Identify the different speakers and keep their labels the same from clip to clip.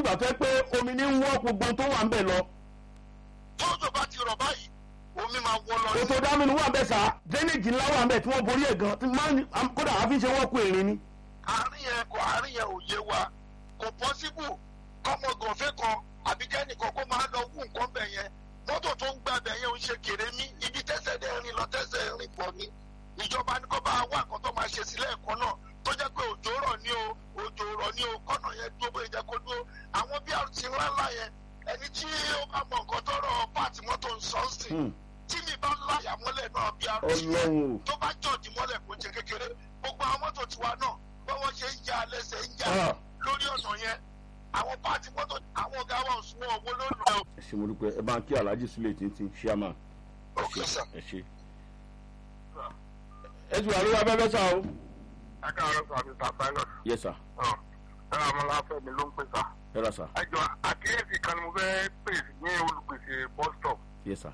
Speaker 1: dìgbà tó yẹ pé omi ní ń wọ́ gbogbo tó wà ń bẹ̀ lọ
Speaker 2: tójò bá ti rọ̀ báyìí omi máa wọ́ lọ
Speaker 1: kòtò dámínú wà ń bẹ̀ sá drainage ńlá wà ń bẹ̀ tí wọ́n borí ẹ̀ gan tí máa ń kódà àfi ṣe wọ́n kú èrè ni.
Speaker 2: àárín yẹn kò àárín yẹn ò yé wa kò pọ́síbù kọ́mọ gànfẹ́ kan àbí kẹ́nìkan kó máa lọ wú nǹkan bẹ̀ yẹn mọ́tò tó ń gbà bẹ̀ yẹn ń ṣe kéré mí ibi tẹ́sẹ̀ dẹ́ rìn lọ tẹ́sẹ̀ rìn pọ̀ ni ìjọba ní kó bá wà nǹkan tó máa ṣe sílẹ̀ ẹ̀kọ́ náà tó jẹ́ pé òjò rọ̀ ní o òjò rọ̀ ní o kọ́nà yẹn dúró bóyá jẹ́ kó dúró àwọn BRT ńláńlá yẹn ẹni tí ó bá mọ nǹkan tó rọ páàtì mọ́tò ń sọ sí tí mi bá láyà mọ́lẹ̀ náà BRT
Speaker 1: ọlọ́run
Speaker 2: tó bá jọ̀dí mọ́lẹ̀ kó ṣe kékeré gbogbo àwọn mọ́tò tiwa náà bí wọ́n ṣe ń ya lẹ́sẹ̀ ń ya lórí ọ̀nà yẹn àwọn páàtì mọ́tò àwọn ọ̀gá wa ò sún owó lónìí ẹ̀
Speaker 1: ẹ ṣe mo dúpẹ́ ẹ bá ń kí alhaji sule tìǹtìǹ ṣíàmà
Speaker 2: òkè sà.
Speaker 1: ẹ ṣe. ẹ ti wà lórí abẹ́fẹ́ sá o.
Speaker 3: ẹ káàárọ̀ sọ àmì sàpáìlọ̀
Speaker 1: yẹ sá
Speaker 3: ẹ amọ̀láfẹ́ mi ló ń pè sá.
Speaker 1: ẹ ra sá
Speaker 3: ẹ jọ àkíyèsí kan ni mo fẹ́ pè ní olùpèsè bus stop.
Speaker 1: yẹ sá.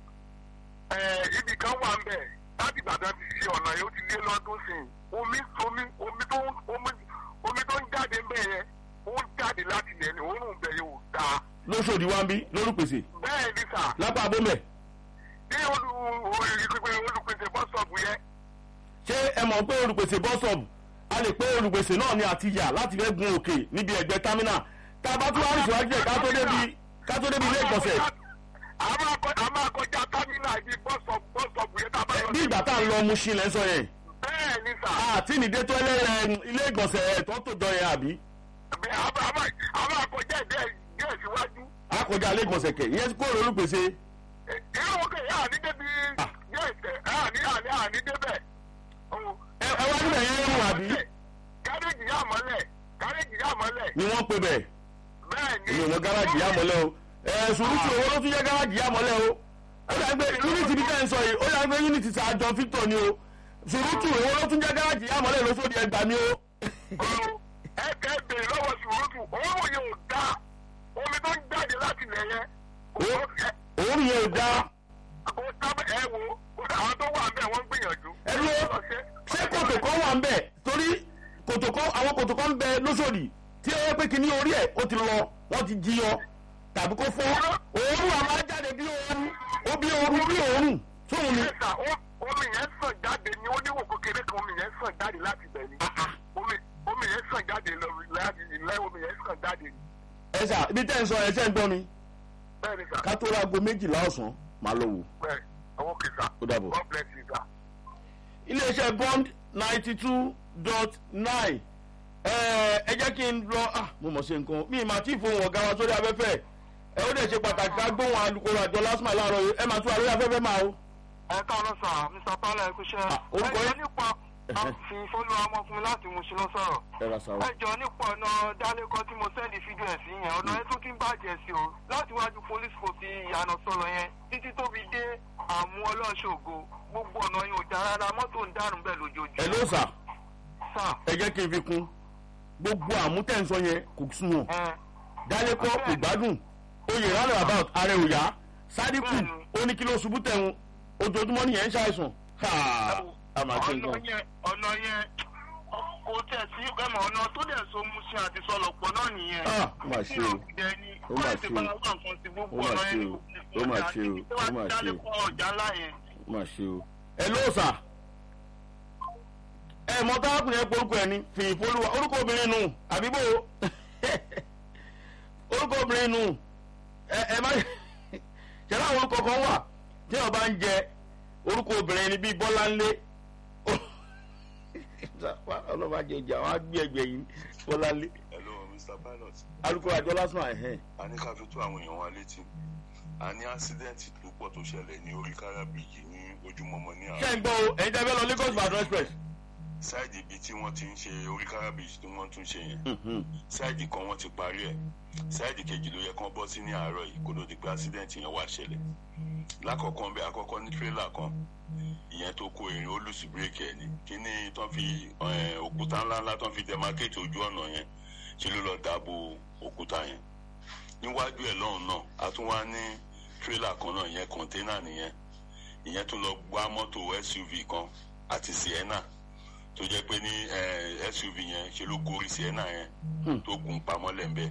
Speaker 3: ẹ ibì kan wà ń bẹ̀ láti ìbàdàn ti ṣe ọ̀nà yóò ti lé lọ́dún sí i omi omi omi tó ń omi omi tó ń jáde ń bẹ̀ yẹn ó ń jáde láti ilẹ̀ ní òórùn bẹ̀ yóò dáa.
Speaker 1: lóṣòdì wa ń bí lórúkpèsè
Speaker 3: bẹ́ẹ̀ ni sà
Speaker 1: lápá abómẹ̀
Speaker 3: ní olù olùpèsè bus stop yẹn
Speaker 1: ṣé ẹ mọ̀ pé olùpèsè bọ́sọ̀bù a lè pé olùpèsè náà ni àti yà láti fẹ́ gun òkè níbi ẹgbẹ́ támínà tá a bá tún wá rìn síwájú ẹ̀ ká tó débi ká tó débi ilé ìgbọ̀nsẹ̀
Speaker 3: a máa kọ- a máa kọjá támínà ibi bus stop bus stop yẹn tá a bá lọ
Speaker 1: bí ìgbà tá a lọ Mushin lẹ́ ń sọ yẹn
Speaker 3: bẹ́ẹ̀ ni sà.
Speaker 1: àti nìdé tó ẹlẹ́rẹ̀ ilé ìgbọ̀nsẹ̀ ẹ̀tọ́ tó jọ yẹn àbí
Speaker 3: Bẹ́ẹ̀ a máa- a máa- a máa kọjá díẹ̀ díẹ̀ síwájú.
Speaker 1: a kọjá ilé ìgbọ̀nsẹ̀ kẹ̀ ìyẹn kó lórí olùpèsè
Speaker 3: Ẹ- irú òkè yẹn àní débi díẹ̀ tẹ̀ àní àní àní débẹ̀.
Speaker 1: ẹ ẹ wá níbẹ̀ yẹn rùn àbí
Speaker 3: gáréjì yà mọ́lẹ̀ gáréjì yà mọ́lẹ̀
Speaker 1: ni wọ́n pe bẹ̀
Speaker 3: bẹ́ẹ̀ ni.
Speaker 1: èmi ò mọ gáràjì yá mọ́lẹ̀ o ẹ̀ sùúrùtù owó ló tún jẹ́ gáràjì yá mọ́lẹ̀ o ó dà gbé unity bí tẹ́ ń sọ yìí ó dà gbé unity sa John Victor ni o sùúrùtù owó ló tún jẹ́ gáràjì yá mọ́lẹ̀ lóṣòdì ẹgbàá ni o.
Speaker 3: ẹ kẹ́ ẹ bèrè lọ́wọ́ sùúrùtù òórùn yẹn ò dá omi tó ń jáde láti ilẹ̀ yẹn.
Speaker 1: Ó- òórùn yẹn ò dáa
Speaker 3: kò sábẹ́ ẹ wo àwọn tó wà bẹ́ẹ̀ wọ́n ń gbìyànjú.
Speaker 1: ẹ dúró ṣé kòtò kan wà ń bẹ̀ torí kòtò kan àwọn kòtò kan ń bẹ lóṣòdì tí ó yẹ pé kíní orí ẹ̀ ó ti lọ wọ́n ti jí yọ tàbí kó fọ́ òórùn àmọ́ á jáde bí òórùn ó bí òórùn bí òórùn tóun ni.
Speaker 3: Ẹ̀sà omi yẹn sàn jáde ní oníwò kékeré kan omi yẹn sàn jáde láti bẹ̀ ni. Omi omi yẹn sàn jáde lọ láti ilẹ̀ omi yẹn sàn jáde ni.
Speaker 1: ẹ sà ibi tẹ́ ń sọ ẹ ṣẹ́ ń gbọ́ mi
Speaker 3: Bẹ́ẹ̀ni sà.
Speaker 1: ká tó láago méjìlá ọ̀sán máa lọ wò
Speaker 3: Bẹ́ẹ̀ ọwọ́ kì sà.
Speaker 1: ó dàbọ̀.
Speaker 3: God bless you sà.
Speaker 1: iléeṣẹ́ bond ninety two dot nine ẹ jẹ́ kí n lọ ah, mo mọ̀ ṣe nǹkan mi máa tí ì fohùn ọ̀gá wa sórí afẹ́fẹ́ ẹ ó dẹ̀ ṣe pàtàkì ká gbóhùn alukoro àjọ lásìmọ̀ láàárọ̀ yìí ẹ máa tún àlórí afẹ́fẹ́ máa o.
Speaker 4: ẹ káàárọ̀ sà mr pala ẹ kúṣẹ́
Speaker 1: Ah, orúkọ
Speaker 4: ẹ
Speaker 1: yín?
Speaker 4: jọ nípa àfi ìfọlùwà ọmọkùnrin láti mú sí lọ sọ̀rọ̀
Speaker 1: ẹ ra sáwọ.
Speaker 4: ẹ jọ nípa ọ̀nà dálékọ́ tí mo sẹ́ndì fídíò ẹ̀ sí yẹn ọ̀nà ẹ tún ti ń bàjẹ́ sí o láti wájú police post ìyànà sọ̀rọ̀ yẹn títí tó fi dé àmú ọlọ́ṣọ́gbó gbogbo ọ̀nà yẹn ò já rárá mọ́tò ń dànù bẹ́ẹ̀ lójoojúmọ́.
Speaker 1: ẹ ló sà
Speaker 4: sà
Speaker 1: ẹ jẹ́ kí n fi kún gbogbo àmútẹ̀sọ yẹn kò sunwọ̀n
Speaker 4: ẹ
Speaker 1: dálékọ́ kò gbádùn oyè rally about ààrẹ òyà sádìkù
Speaker 4: Bẹ́ẹ̀ni.
Speaker 1: ó ní kí ló ṣubú tẹ̀hún ojoojúmọ́ nìyẹn ń ṣàìsàn ha a máa ṣe
Speaker 4: ọ̀nà
Speaker 1: nǹkan.
Speaker 4: yẹn ọ̀nà yẹn kò tẹ̀ sí ẹ̀mọ̀ ọ̀nà tó dẹ̀ so mú sí àti sọlọ̀pọ̀ náà nìyẹn.
Speaker 1: Ah, ó mà ṣe o.
Speaker 4: ó
Speaker 1: Ó mà
Speaker 4: mà
Speaker 1: ṣe
Speaker 4: ṣe
Speaker 1: o.
Speaker 4: o.
Speaker 1: Ó mà ṣe o. Ó mà ṣe o. Ó mà ṣe o.
Speaker 4: ọjà ńlá yẹn.
Speaker 1: ó mà ṣe o. ẹ ló sà ẹ mọ táàkùn yẹn porúkọ ẹ ní fìyìn fọlùwà orúkọ obìnrin nù àbíbò orúkọ obìnrin nù ẹ ẹ má ṣẹlẹ àwọn orúkọ kan wà tí wọn bá ń jẹ orúkọ obìnrin ni bíi bọ́láńlé ọlọ́ba jẹ ọjà wọn á gbé ẹgbẹ́ yìí bọ́láńlé
Speaker 5: hello mr pilot
Speaker 1: alukoro àjọ lásán ẹ̀hẹ́n
Speaker 5: a ní ká fi tó àwọn èèyàn wa létí a ní ásídẹ́ǹtì tó pọ̀ tó ṣẹlẹ̀ ní orí kárábìyì ní ojúmọmọ ní
Speaker 1: ṣé
Speaker 5: àwọn
Speaker 1: ń gbọ́ o ẹ̀yin tẹ́ fẹ́ lọ Lagos Ìbàdàn express
Speaker 5: sáìdì ibi tí wọ́n ti ń ṣe orí kárábìyì tí wọ́n tún ṣe yẹn sáìdì kan wọ́n ti parí ẹ̀ sáìdì kejì ló yẹ kán bọ́ sí ní àárọ̀ yìí kó ló di pé ásídẹ́ǹtì yẹn wá ṣẹlẹ̀ lákọ̀ọ́kọ́ bẹ́ẹ̀ àkọ́kọ́ ní tírélà kan ìyẹn tó kó erin ó lùsì bírèkì ẹ̀ ní kíní tán fi eh, òkúta ńláńlá tán fi dẹmákéètì ojú ọ̀nà yẹn ṣe ló lọ dáàbò òkúta yẹn níwájú ẹ̀ lọ́hùn náà a tún wá ní tírélà kan náà ìyẹn kọ̀ńténà nìyẹn ìyẹn tún lọ gbá mọ́tò suv kan àti sienna tó jẹ́ pé ní eh, suv yẹn ṣe ló gorí sienna yẹn tó gùn pamọ́ lẹ́ńbẹ́